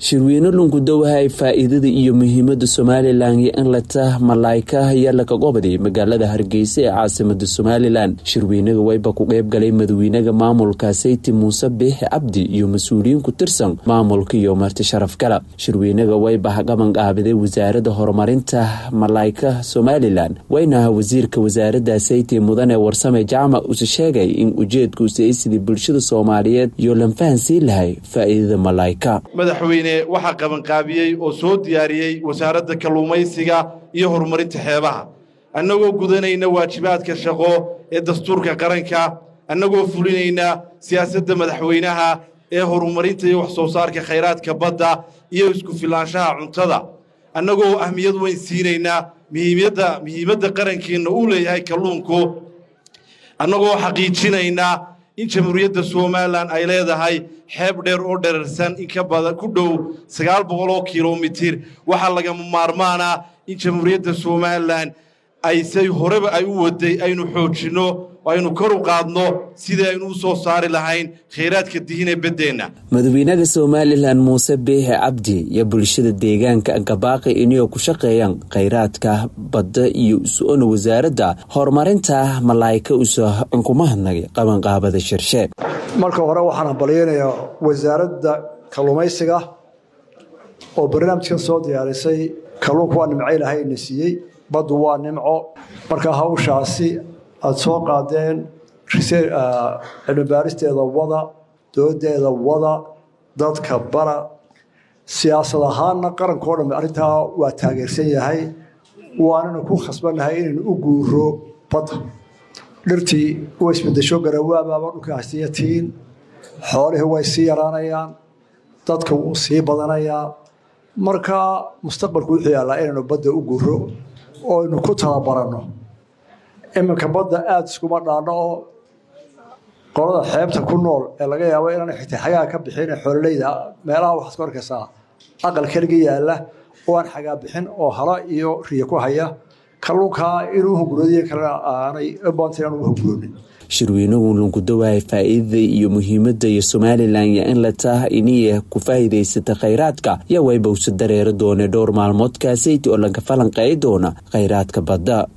shirweyne lungudowahay faa-iidada iyo muhiimada somalilan iyo in lata malaayka yalaka gobaday magaalada hargeysa ee caasimada somalilan shirweynaga wayba ku qeybgalay madawiinaga maamulka sayti muuse biixi cabdi iyo mas-uuliyiin ku tirsan maamulka iyo marti sharaf gala shirweynaga wayba qaban qaabiday wasaarada horumarinta malaayka somalilan wayna wasiirka wasaarada sayti mudane warsame jaamac use sheegay in ujeedkuusa ay sidii bulshada soomaaliyeed iyo lanfahansiin lahay faa-iidada malaayka madaxweyne waxaa qabanqaabiyey oo soo diyaariyey wasaaradda kalluumaysiga iyo horumarinta xeebaha annagoo gudanayna waajibaadka shaqo ee dastuurka qaranka annagoo fulinayna siyaasadda madaxweynaha ee horumarinta iyo wax soo saarka khayraadka badda iyo isku filaanshaha cuntada annagoo ahmiyad weyn siinaynaa muhiimadda muhiimadda qarankeenna uu leeyahay kalluunku annagoo xaqiijinaynaa in jamhuuriyadda somalilan ay leedahay xeeb dheer oo dherarsan in ka badan ku dhow sagaal boqol oo kilomitir waxaa lagama maarmaana in jamhuuriyadda somalilan ay say horeba ay u waday aynu xoojinno aynu kor u qaadno sidii aynu u soo saari lahayn khayraadka dihinee beddeenna madaxweynaha somalilan muuse biixi cabdi iyo bulshada deegaanka gabaaqi inay ku shaqeeyaan khayraadka badda iyo is-ona wasaaradda horumarinta malaayka usa kuma hadnagay qabanqaabada shirshe marka hore waxaan hambalyeynayaa wasaaradda kalluumaysiga oo barnaamijkan soo diyaarisay kalluunka waa nimco ilaahay na siiyey baddu waa nimco marka hawshaasi aada soo qaadeen cilmibaaristeeda wada doodeeda wada dadka bara siyaasad ahaanna qarankao dhan arrintaa waa taageersan yahay waananu ku khasbannahay inaynu u guuro badda dhirtii way isbedesho garawaabaaba dhulka hasiyatiin xoolihii way sii yaraanayaan dadka wuu sii badanayaa marka mustaqbalku wuxuu yaallaa inaynu badda u guuro oo aynu ku talabaranno iminka badda aada iskuma dhaanno oo qolada xeebta ku nool ee laga yaabo inaan xitaa xagaa ka bixin xoololeyda meelaha waxaad ka arkaysaa aqal keliga yaalla oo aan xagaa bixin oo hala iyo riya ku haya kalluunkaa inuu hunguroodiyo kalena aanay baanta inaan ugu hunguroonin shirweynuhu lungudawahay faa-iidada iyo muhiimada iyo somalilan iyo in la taha iniya ku faa'iidaysata khayraadka yaa waybawse dareeri doone dhowr maalmood kaasayti oo laga falanqeey doona khayraadka badda